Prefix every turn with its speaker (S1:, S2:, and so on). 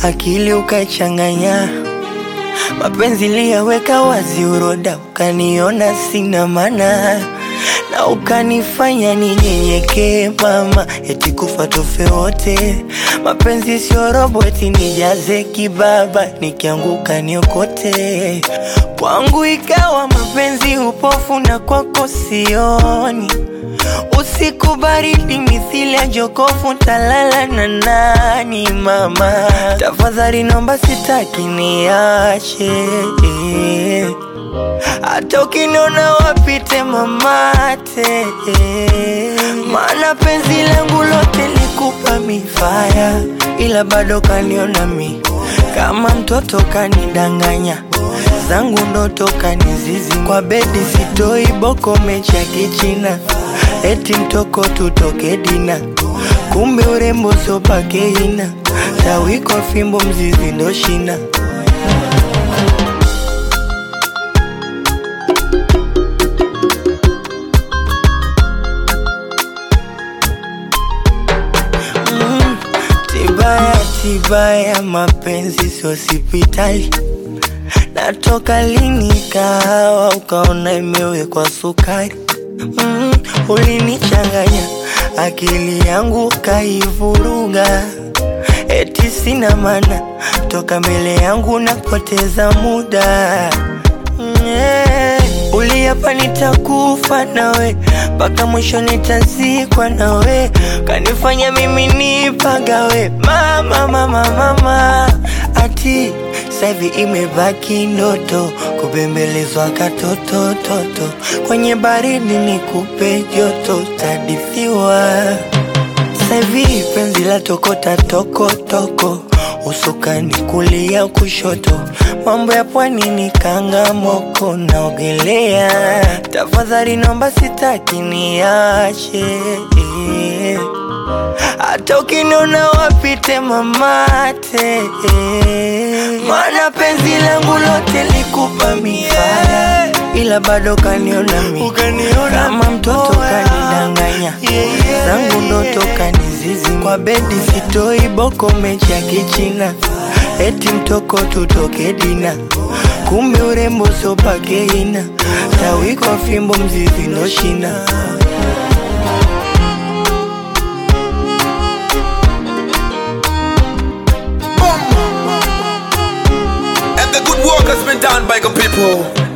S1: akili ukachanganya, mapenzi liyaweka wazi, uroda ukaniona sina maana na ukanifanya ninyenyekee mama, eti kufa tufe wote. Mapenzi sio robo, eti nijaze kibaba, nikianguka niokote. Kwangu ikawa mapenzi upofu, na kwako sioni. Usiku baridi mithili ya jokofu, talala na nani mama? Tafadhali nomba, sitaki niache hata ukiniona wapite mamate, maana penzi langu lote likupa mifaya, ila bado kaniona mi kama mtoto, kanidanganya zangu ndoto kanizizi kwa bedi, sitoi boko mechi ya kichina, eti mtoko tutoke dina, kumbe urembo sopakeina, tawiko fimbo mzizi ndo shina Mm, Tibaya tibaya, mapenzi sio hospitali. Natoka lini kahawa ukaona imewekwa sukari? Mm, ulinichanganya akili yangu kaivuruga, eti sina maana, toka mbele yangu napoteza muda Mm, yeah. Uliapa nitakufa nawe mpaka mwisho nitazikwa nawe, kanifanya mimi nipagawe mama, mama, mama. Ati saivi imebaki ndoto kubembelezwa katoto toto, kwenye baridi nikupe joto, tadithiwa Saivi penzi la tokota toko toko, usukani kulia kushoto, mambo ya pwani ni kanga moko, naogelea. Tafadhali nomba, sitaki niache, hata ukiniona wapite mamate, maana penzi langu lote likupa mifaya, ila bado kaniona mi kama mtoto, kanidanganya zangu ndoto kanizizi kwa bedi, sitoi boko mechi ya kichina, eti mtoko tutoke dina, kumbe urembo sopakeina, tawiko fimbo mzizi ndo shina.
S2: And the good work has been done by the people.